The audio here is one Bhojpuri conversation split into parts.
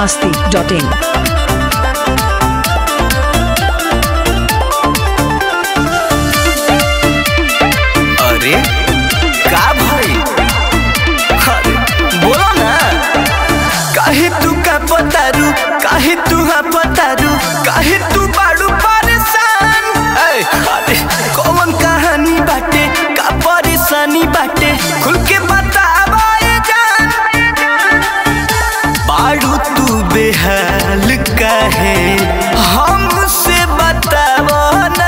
masti.in. अरे का भाई अरे बोलो ना काहे तू का पतारू काहे तू हा पतारू काहे तू बाड़ू परेशान ए, अरे कौन कहानी बाटे का परेशानी बाटे खुल के बतावा ये जान बाड़ू तू बेहाल काहे हमसे बतावो ना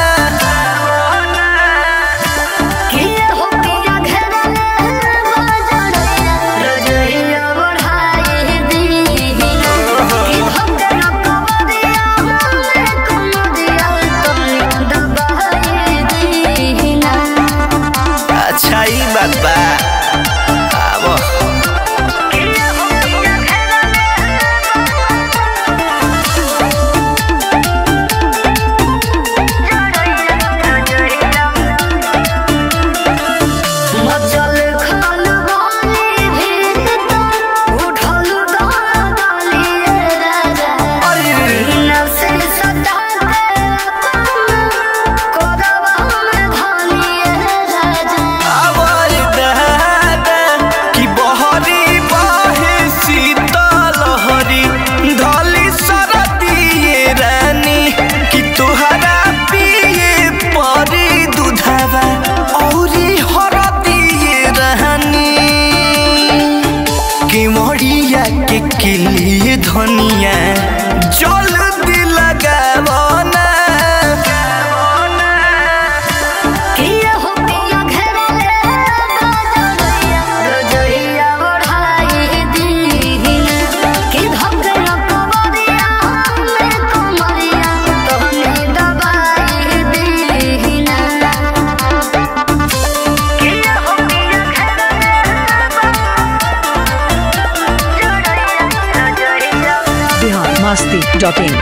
किया हो पिया घेरले बाजड़िया रजइया बढ़ाई दीहिना कि भक्कर कवरिया हमरे कुमरिया तुम दबाई दीहिना अच्छा ही बात बा आबो किया हो पिया घेरले मचल खल वाली भीत उठल गाली राजा नफसे सदा के कोरवा में धानी राजा आबो दादा कि बहरी बहे शीतल हरी धली सरदिए रानी कि तुहरा पिए परी दूधवा औरी हरदिए रानी कि मरिया के किलिए धनिया जल्दी लगावो ना किया हो पिया घेरले बाजड़िया रजइया बढ़ाई दीहिना कि भक्कर कवरिया हमरे कुमरिया तोहने दबाई दीहिना किया हो पिया घेरले Bihar masti.in.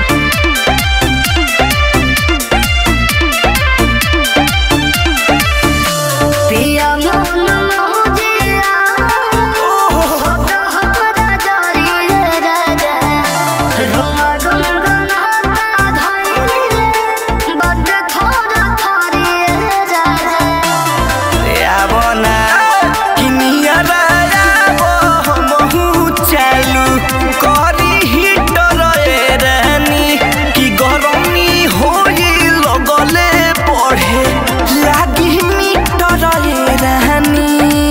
पिया मन मोजिया होत हमरा जारी राजा रोमा गुनगुनाता धइले बड थोर थारी राजा आबो ना कि नियरा आबो हमहु चालू करी हिटर ए रानी कि गरमी होई लगले पढ़े लागी मीटर ए रानी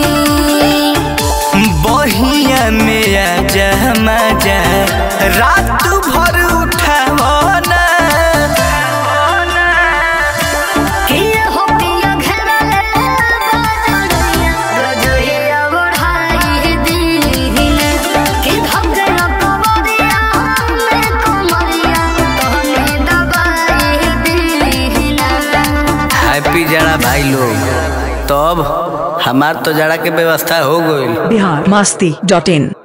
बहिया में आ जा मजा रात भर उठावो ना किया हो पिया घेरले बाजड़िया रजइया बढ़ाई दीहिना कि भक्कर कवरिया हमरे कुमरिया तोहने दबाई दीहिना हैप्पी जड़ा भाई लोग तब हमार तो जड़ा के व्यवस्था हो गई Bihar masti.in.